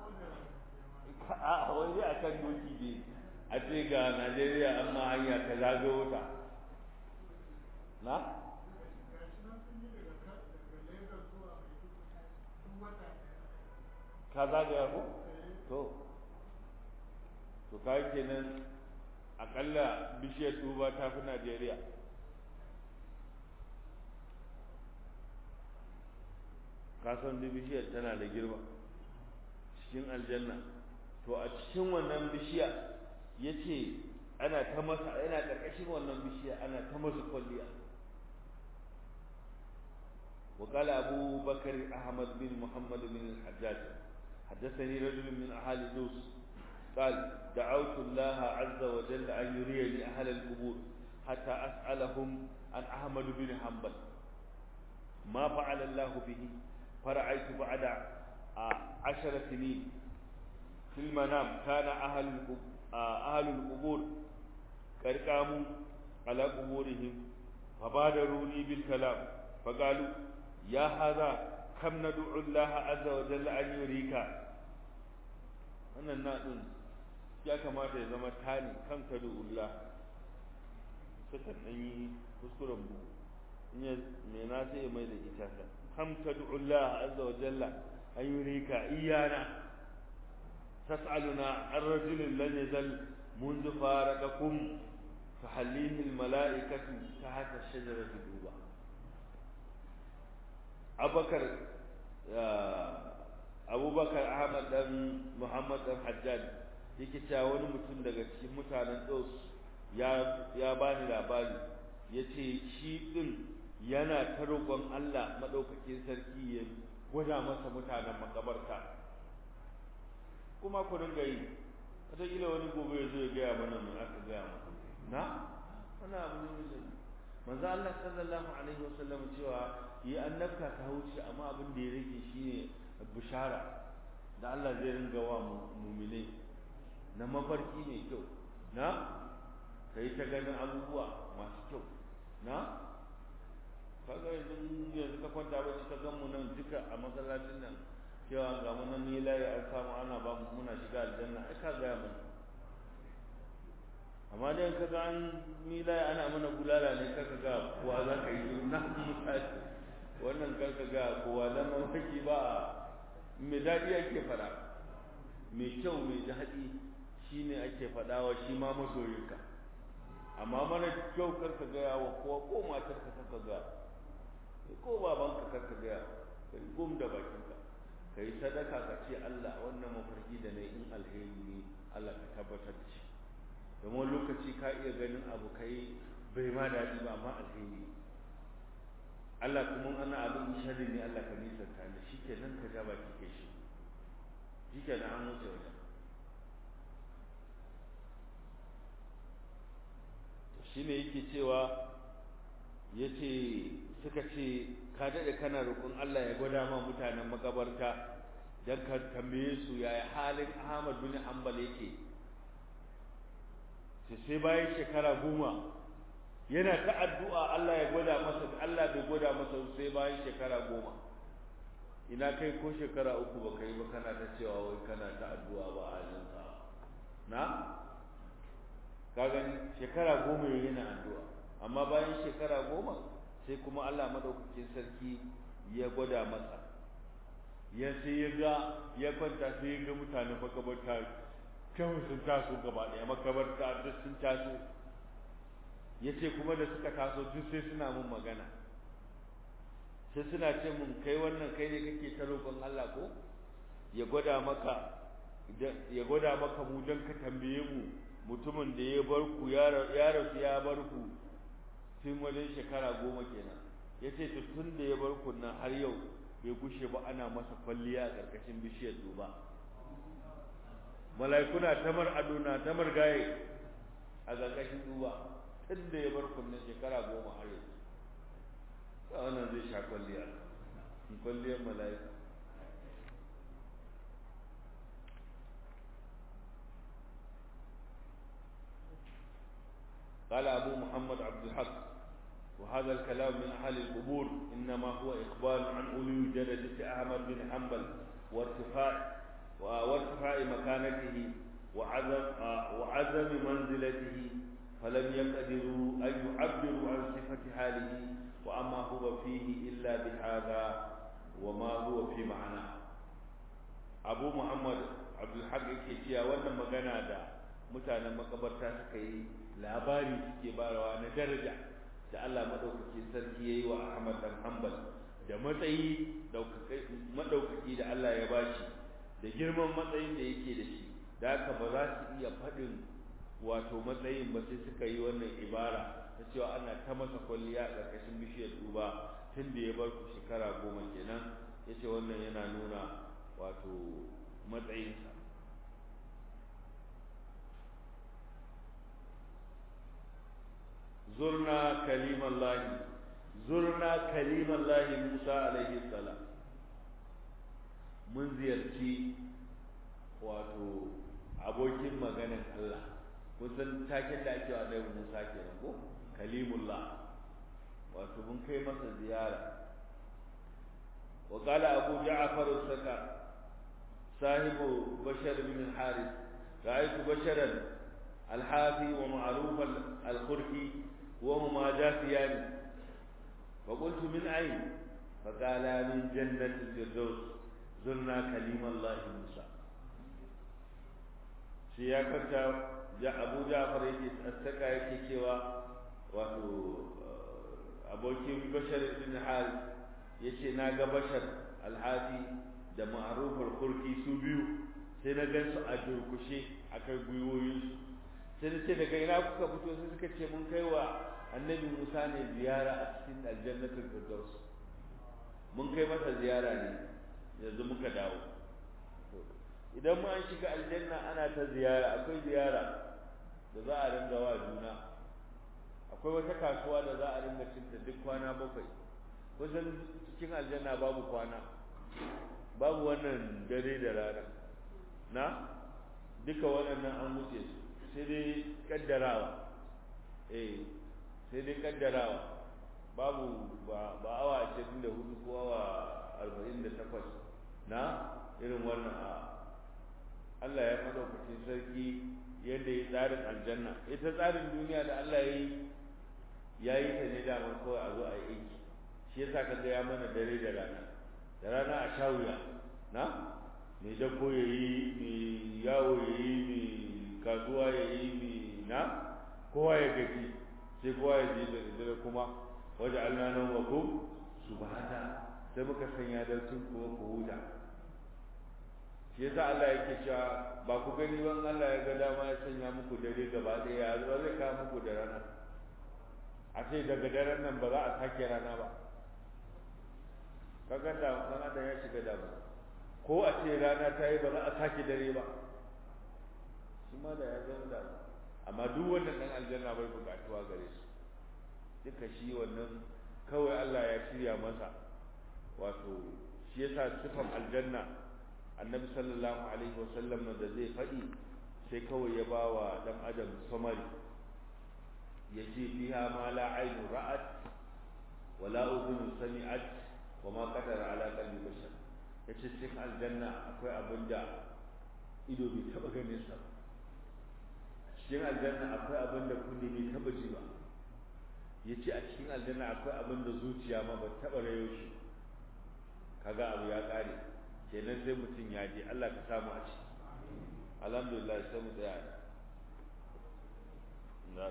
a wani a kan doki ne a ce ga najeriya an ma hanya ka zagayo ta na ka zagaya ko to to kai kenan akalla bishiyar tuba ta fi najeriya ka san bishiyar tana da girma cikin aljanna to a cikin wannan bishiya ya ce ana ta masa yana ƙarƙashin wannan bishiya ana ta masa kwalliya وقال أبو بكر أحمد بن محمد بن الحجاج حدثني رجل من أهل دوس قال دعوت الله عز وجل أن يريني أهل القبور حتى أسألهم عن أحمد بن حنبل ما فعل الله به فرأيت بعد عشر سنين في المنام كان أهل أهل القبور قد قاموا على قبورهم فبادروني بالكلام فقالوا يا هذا كم ندعو الله عز وجل أن يريك wannan naɗin ya kamata ya zama tani kan ka Allah sukan ɗan yi kuskuren bugu in ya mai na sai mai da ita kam tad'u Allah azza wa jalla an yurika iyana tas'aluna an rajulin lam yazal منذ فارقكم تحليه الملائكة تحت الشجرة دوبا أبو بكر أبو بكر أحمد بن محمد بن حجاج yake cewa wani mutum daga cikin mutanen Dos ya ya bani labari yace shi din yana ta roƙon Allah madaukakin sarki ya gwada masa mutanen makabarta kuma ku dinga yi wataƙila wani gobe ya zo ya gaya mana mai aka gaya mana na wani abu ne mai zai manzo Allah sallallahu alaihi wasallam cewa yi annabta ta wuce amma abin da ya rage shine bishara da Allah zai ringa wa mu'minai na mafarki mai kyau na kai ta ganin abubuwa masu kyau na kaga yanzu yanzu ka kwanta ba ka gan mu nan duka a masallacin nan cewa ga mu nan ni layi an samu ana ba mu muna shiga aljanna ai ka gaya mana amma dai ka ga an ni layi ana mana bulala ne ka ga kowa za ka yi na misali wannan kar ka ga kowa dan mamaki ba me daɗi ake faɗa mai kyau mai daɗi shine ake faɗawa shi ma masoyinka amma mana kyau kar ka gaya wa kowa ko matar ka kar ka gaya ko babanka kar ka gaya kai gum da bakinka ka yi sadaka ka ce Allah wannan mafarki da na in alheri ne Allah ka tabbatar da shi domin lokaci ka iya ganin abu kai bai ma daɗi ba amma alheri Allah kuma ana abin sharri ne Allah ka nisanta da shi kenan ka ja baki kai shi shi kenan an wuce wajen shi ne yake cewa ya ce suka ce ka daɗe kana roƙon Allah ya gwada ma mutanen makabarta don ka tambaye su yaya halin Ahmad bin Hanbal yake sai sai bayan shekara goma yana ta addu'a Allah ya gwada masa Allah bai gwada masa sai bayan shekara goma ina kai ko shekara uku ba kai ba kana ta cewa wai kana ta addu'a ba a halinsa na ka gani shekara goma yana addu'a amma bayan shekara goma sai kuma Allah madaukakin sarki ya gwada masa ya sai ya ga ya kwanta sai ya ga mutane makabarta kan sun taso gaba ɗaya makabarta duk sun taso ya ce kuma da suka taso duk sai suna mun magana sai suna ce mun kai wannan kai ne kake ta roƙon Allah ko ya gwada maka ya gwada maka mu don ka tambaye mu mutumin da ya bar ku ya rasu ya bar ku tun wajen shekara goma kenan ya ce to tun da ya bar ku nan har yau bai gushe ba ana masa kwalliya a ƙarƙashin bishiyar duba mala'ikuna tamar ado na tamar gaye a ƙarƙashin duba tun da ya bar ku nan shekara goma har yau wannan zai sha kwalliya kwalliyar mala'ika قال أبو محمد عبد الحق وهذا الكلام من أهل القبور إنما هو إخبار عن علو درجة أحمد بن حنبل وارتفاع وارتفاع مكانته وعزم وعزم منزلته فلم يقدروا أن يعبروا عن صفة حاله وأما هو فيه إلا بهذا وما هو في معناه أبو محمد عبد الحق كيشيا وانا مغانا دا mutanen makabarta suka yi labari suke barawa na daraja da Allah madaukakin sarki yayi wa Ahmad dan Hanbal da matsayi madaukaki da Allah ya bashi da girman matsayin da yake da shi da haka ba za su iya faɗin wato matsayin ba sai suka yi wannan ibara ta cewa ana ta masa kwalliya a ƙarƙashin bishiyar duba tun da ya bar ku shekara goma kenan ya ce wannan yana nuna wato matsayinsa zurna kalimallahi zurna kalimallahi musa alaihi salam mun ziyarci wato abokin maganin allah kusan taken da ake wa ɗaya musa kenan ko kalimullah wato mun kai masa ziyara wa qala abu ja'far as-saka sahibu bashar bin al-harith ra'aytu basharan al-hafi wa ma'ruf al-khurki wa huma jafiyan فقلت من أين فقال من جنة الفردوس زرنا كليم الله موسى سياقة abu ja'far yake tsaka yake cewa wato abokin bashar ibn hal yace na ga bashar alhafi da ma'ruf al-khurki su biyu sai na gansu a durkushe akan gwiwoyin su sai ce daga ina kuka fito sai suka ce mun kai wa annabi Musa ne ziyara a cikin aljannatul firdaus mun kai masa ziyara ne yanzu muka dawo idan ma an shiga aljanna ana ta ziyara akwai ziyara da za a ringa wa juna akwai wata kasuwa da za a ringa cinta duk kwana bakwai kusan cikin aljanna babu kwana babu wannan dare da rana na duka waɗannan an wuce su sai dai kaddarawa eh sai dai kaddarawa babu ba ba awa 24 ko awa 48 na irin wannan a Allah ya madaukakin sarki yadda ya tsarin aljanna ita tsarin duniya da Allah ya yi ya yi ta ne damar kawai a zo a yi aiki shi yasa ka ya mana dare da rana da rana a sha wuya na mai dabbo ya yi mai yawo ya yi mai kasuwa ya yi mai na kowa ya gaji sai kowa ya je da dare kuma waje Allah nan wa ku subhana sai muka sanya da tun kuma ku huta shi yasa Allah yake cewa ba ku gani ban Allah ya ga dama ya sanya muku dare gaba ɗaya ya zo zai kawo muku da rana a ce daga daren nan ba za a sake rana ba kaga da kan adam ya shiga damu ko a ce rana ta yi ba za a sake dare ba shi ma da ya zama damu amma duk wannan dan aljanna bai bukatuwa gare su duka shi wannan kawai Allah ya shirya masa wato shi yasa sifan aljanna annabi sallallahu alaihi wasallam da zai faɗi sai kawai ya bawa dan adam samari ya ce fiha ma la ainu ra'at wa la udhun sami'at wa ma qadara ala qalbi bashar yace cikin aljanna akwai abin da ido bai taba ganin sa cikin aljanna akwai abin da kunne bai taba ji ba yace a cikin aljanna akwai abin da zuciya ma ba taba rayo shi kaga abu ya kare kenan sai mutum ya je Allah ka samu a ciki alhamdulillah sai mu tsaya na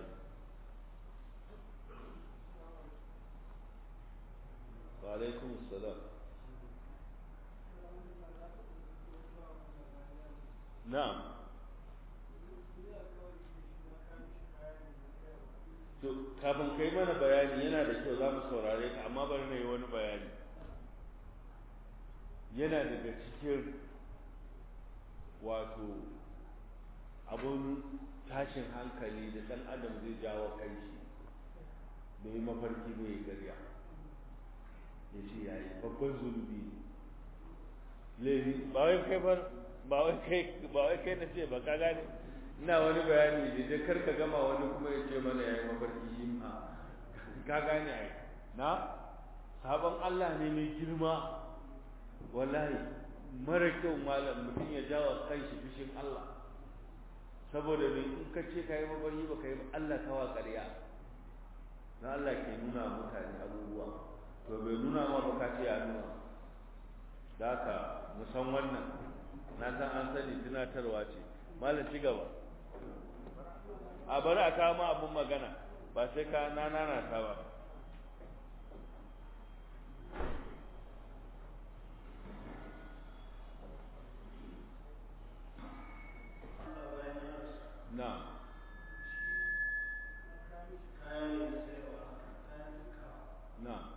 wa alaikum assalam na'am to kafin kai mana bayani yana da kyau za mu saurare ka amma bari na yi wani bayani yana daga cikin wato abun tashin hankali da ɗan adam zai jawo kanshi da yi mafarki mai garya ya ce ya yi babban zunubi laifi ba wai kai ba ba wai kai ba wai kai na ce ba ka gane ina wani bayani da dai kar ka gama wani kuma ya ce mana ya yi mafarki shi ma ka gane ai na sabon Allah ne mai girma wallahi mara kyau malam mutum ya jawa kanshi fushin Allah saboda me in ka ce kai mabaryi ba kai Allah kawa ƙarya na Allah ke nuna mutane abubuwa to bai nuna ma ba ka ce ya nuna da haka mu san wannan na san an sani tunatarwa ce malam ci gaba a bari a kawo ma abun magana ba sai ka nana ta ba نعم نعم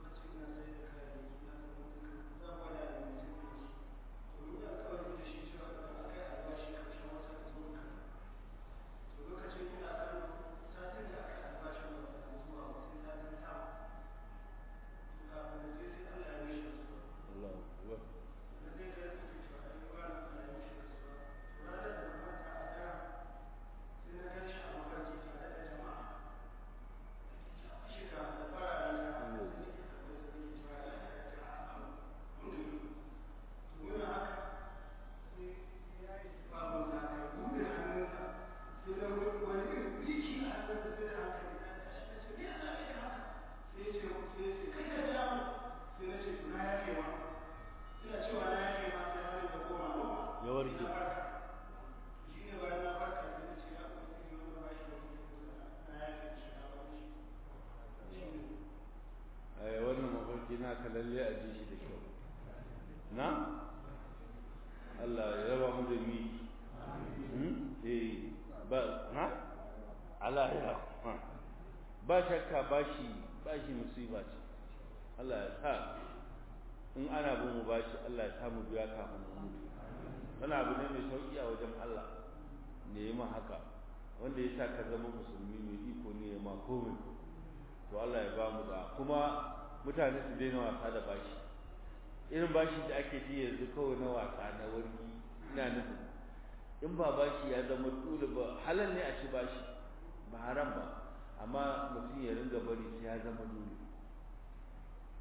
naka lalle a ji shi da kyau na Allah ya raba mu da mi eh ba na Allah ya ba shakka bashi bashi musiba ce Allah ya sa in ana bin mu bashi Allah ya sa mu biya kafin mu mutu wani abu ne mai sauki a wajen Allah ne yi ma haka wanda ya sa ka zama musulmi mai iko ne ya ma komai to Allah ya ba mu da kuma mutane su daina wasa da bashi irin bashi da ake ji yanzu kawai na wasa na wargi ina nufin in ba bashi ya zama dole ba halal ne a ci bashi ba haram ba amma mutum ya ringa bari sai ya zama dole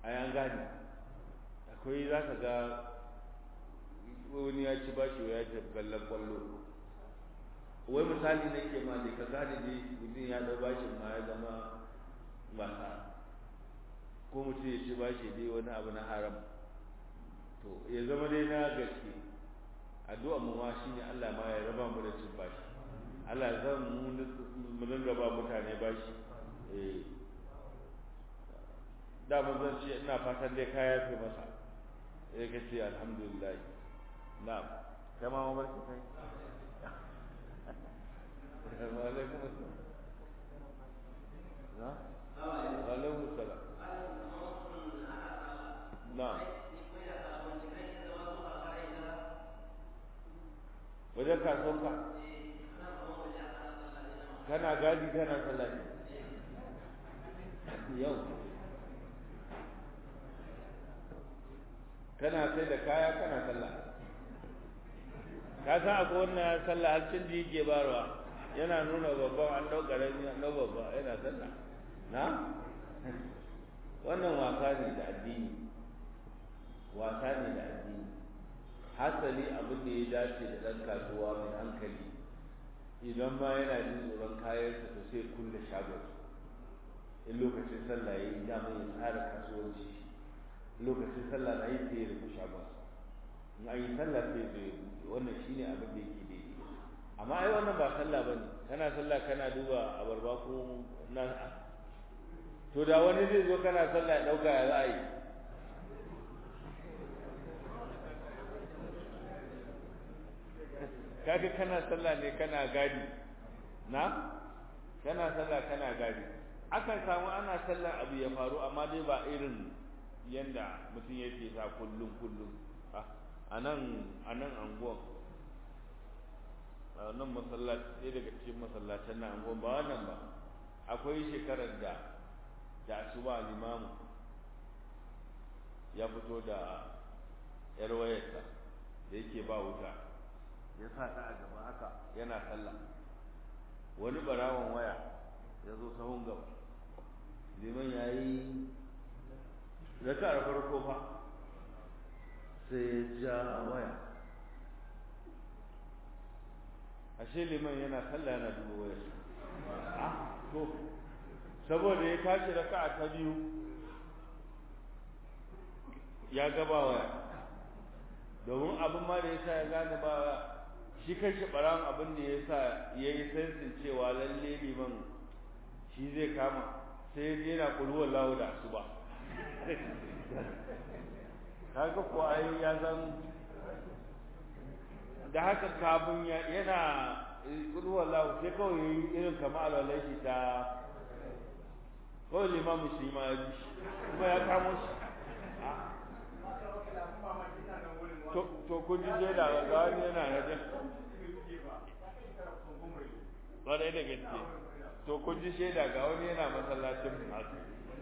a yan gane akwai za ka ga wani ya ci bashi ya ce kallon kwallo wai misali na ke ma dai ka gane ne mutum ya ɗau bashin ma ya zama wasa ko mutum ya ci bashi dai wani abu na haram to ya zama dai na gaske addu'a mu ma shine Allah ma ya raba mu da cin bashi Allah zan mu mu dinga ba mutane bashi eh da mun zan ce ina fatan dai kaya fi masa eh ka ce alhamdulillah na'am kai ma ma barki kai wa alaikum assalam na wa alaikum assalam na'am wajen kasuwanka kana gadi kana sallah yau kana sai da kaya kana sallah ka san akwai wannan sallah har cin da yake barwa yana nuna babban an ɗau ƙarami an ɗau babba yana sallah na wannan wasa ne da addini wasa ne da addini hasali abin da ya dace da ɗan kasuwa mai hankali idan ma yana jin tsoron kayansa to sai kulle shagon in lokacin sallah ya yi dama ya tsara kasuwanci lokacin sallah na yi sai ya rufe shagon in an yi sallah sai zai buɗe wannan shine abin da yake daidai amma ai wannan ba sallah bane kana sallah kana duba abarba ko na to da wani zai zo kana sallah ya ɗauka ya za a yi kaga kana sallah ne kana gadi na kana sallah kana gadi akan samu ana sallah abu ya faru amma dai ba irin yanda mutum yake sa kullum kullum a nan a nan anguwan a nan masallaci ɗaya daga cikin masallacin na anguwan ba wannan ba akwai shekarar da da asuba limamu ya fito da yar wayarsa da yake ba wuta ya sa ta a gaba haka yana sallah wani barawon waya ya zo sahun gaba liman ya yi raka farko fa sai ya ja waya ashe liman yana sallah yana duba waya ah to saboda ya tashi raka ta biyu ya gaba waya domin abin ma da ya sa ya gane ba shi kanshi ɓaran abin da ya sa ya yi sensin cewa lalle liman shi zai kama sai ya je na kulhuwar lawo da su ba kaga ko ai ya san da haka kafin yana kulhuwar lawo sai kawai ya yi irin kama alwalai shi ta kawai limamu shi ma ya bi kuma ya kamo shi to kun ji shaida ga wani yana rajin ƙwarai da gaske to kun ji shaida ga wani yana masallacin masu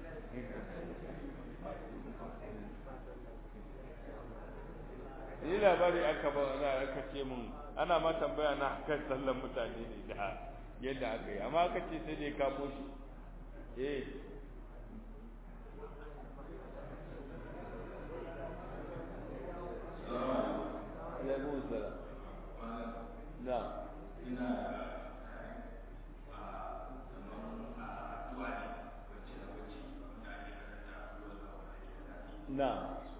ni labari aka ba za aka ce mun ana ma tambaya na kan sallan mutane ne da yadda aka yi amma aka ce sai dai kamo shi eh alaikum salam na ina na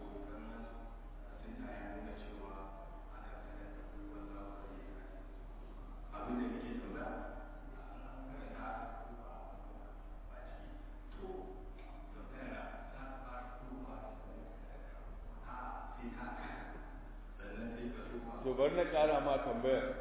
to bari na ƙara ma tambayar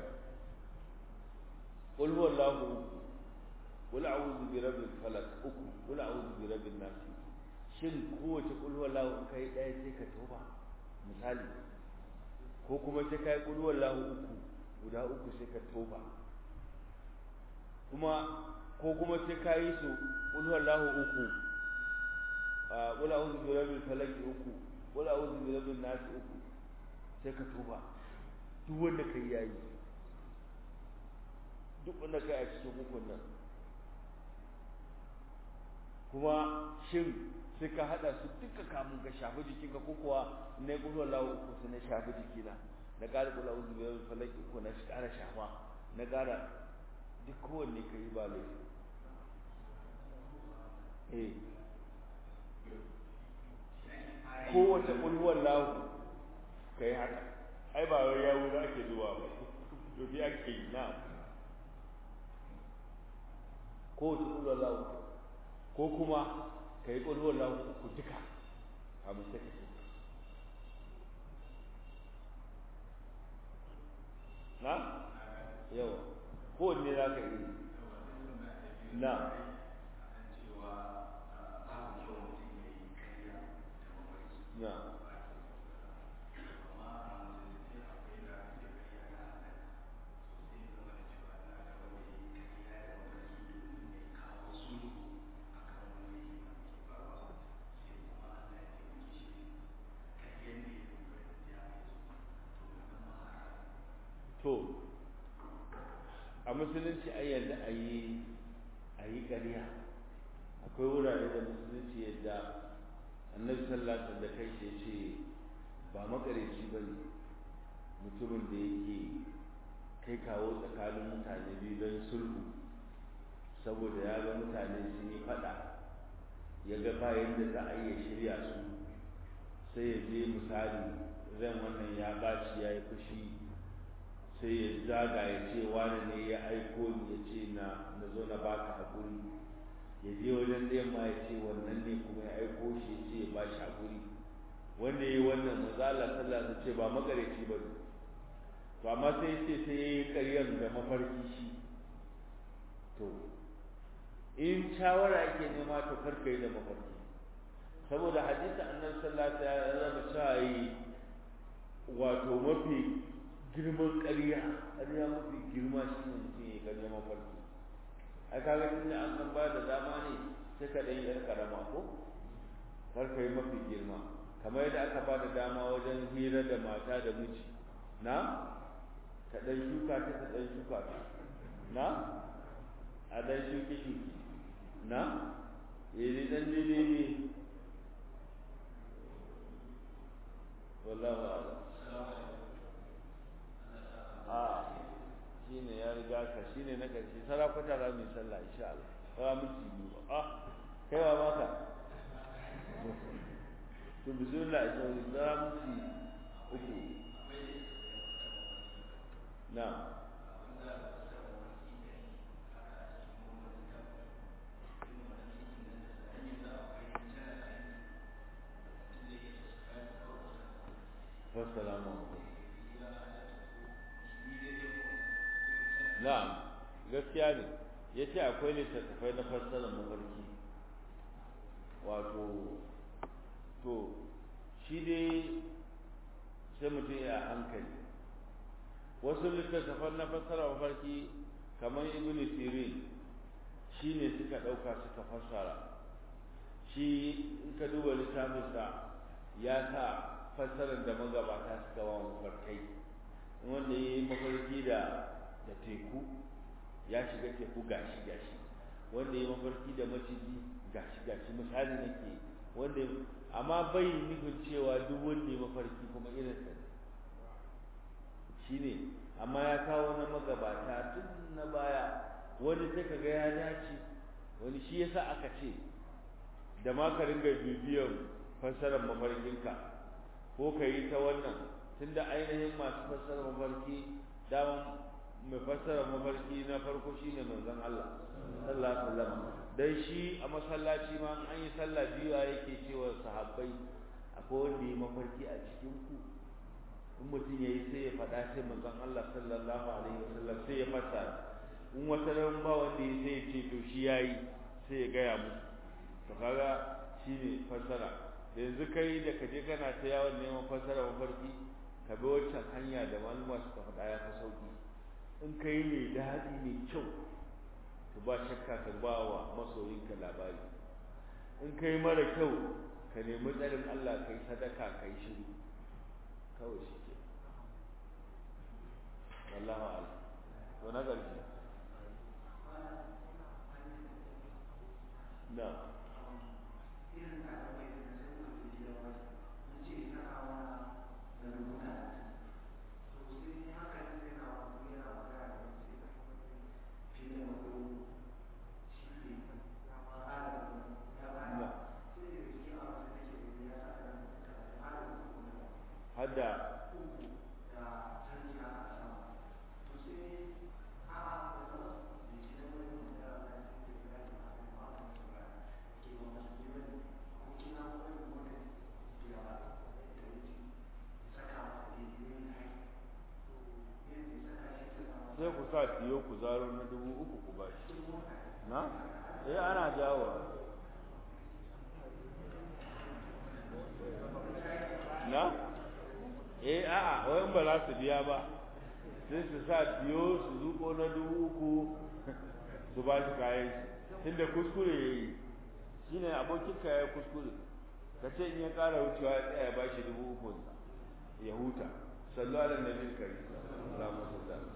qul huwallahu uku qul a'udhu bi rabbil falaq uku qul a'udhu bi rabbin nas shin kowace qul huwallahu in kai ɗaya sai ka toba misali ko kuma sai kai qul huwallahu uku guda uku sai ka toba kuma ko kuma sai ka yi su qul huwallahu uku qul a'udhu bi rabbil falaq uku qul a'udhu bi rabbin nas uku sai ka toba duk wanda kai yayi duk wanda kai a cikin hukun nan kuma shin sai ka hada su duka kamun ka shafi jikinka ko kuwa na yi ƙulwar lawo uku sai na shafi jikina na ƙara ƙulwar uku biyar falaki uku na ƙara shafa na ƙara duk kowanne ka yi ba laifi eh kowace ƙulwar lawo ka yi haka ai ba wai yawo za ake zuwa ba to bi ake yi na kowace ƙulwar lawo ko kuma ka yi ƙulwar lawo uku duka kamun sai ka na yawa kowanne za ka yi na na to a musulunci ai yadda a yi a yi ƙarya akwai wurare da musulunci yadda annabi sallallahu da kai shi ce ba makareci ba ne mutumin da yake kai kawo tsakanin mutane biyu don sulhu saboda ya ga mutane sun yi faɗa ya ga bayan da za a iya shirya su sai ya je misali ran wannan ya ɓaci ya yi fushi sai ya zaga ya ce wani ne ya aiko ni ya ce na na zo na baka hakuri ya je wajen ɗayan ma ya ce wannan ne kuma ya aiko shi ya ce ya ba shi hakuri wanda ya yi wannan mazala sallah ta ce ba makareci ba ne to amma sai ce sai ya yi ƙaryar da mafarki shi to in shawara ake nema to karka yi da mafarki saboda hadisi annabi sallallahu alaihi wasallam ya cewa yi wato mafi girman ƙarya ƙarya mafi girma shi ne mutum ya ƙarya mafarki a kaga tunda an san ba da dama ne sai ka ɗan yar ƙarama ko kar ka yi mafi girma kamar yadda aka ba da dama wajen hira da mata da miji na ka ɗan shuka ta ka ɗan shuka ta na a ɗan shuki shuki na yi ɗan daidai ne wallahu a'lam a shi ne ya riga ka shi ne na ƙarshe sarakuta za mu yi sallah insha Allah ba miki biyu ba ah kai wa maka to bismillah ita wani za miki uku na Wassalamu alaikum. na'am gaskiya ne ya ce akwai littattafai na fassarar mafarki wato to shi dai sai mutum ya hankali wasu littattafan na fassarar mafarki kamar ibn sirin shi ne suka ɗauka suka fassara shi in ka duba littafinsa ya sa fassarar da magabata suka wa mafarkai wanda ya yi mafarki da da teku ya shiga teku gashi gashi wanda ya mafarki da maciji gashi gashi misali nake wanda amma bai nufin cewa duk wanda ya mafarki kuma irin sa shine amma ya kawo na magabata tun na baya wani sai kaga ya dace wani shi yasa aka ce da ma ka ringa bibiyan fassarar mafarkinka ko ka yi ta wannan tunda ainihin masu fassarar mafarki daman mai fassara mafarki na farko shine manzon Allah sallallahu alaihi wasallam dan shi a masallaci ma an yi sallah biyu yake cewa sahabbai akwai wanda yi mafarki a cikin ku in mutum yayi sai ya faɗa sai manzon Allah sallallahu alaihi wasallam sai ya fassara in wata ran ba wanda ya sai ya ce to shi yayi sai ya gaya musu to kaga shine fassara da yanzu kai da kaje kana ta yawon neman fassara mafarki ka bi wancan hanya da malama suka faɗa ya fi sauki in ka yi mai daɗi mai kyau to ba shakka ka ba wa masoyinka labari in ka yi mara kyau ka nemi tsarin Allah ka yi sadaka ka yi shiru kawai shi ke wallahu ala to na ƙarshe na hadda sai ku sa tiyo ku zaro na dubu uku ku ba shi na? eh ana jawo na? eh a'a wayan ba za su biya ba sai su sa tiyo su zuko na dubu uku su ba shi kayan shi tunda kuskure ya yi shi ne abokin ya kuskure ka ce in ya ƙara wucewa ya tsaya ba shi dubu uku ya huta sallu ala nabi kari salamu alaikum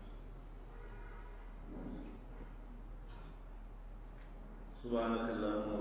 سبحانك اللهم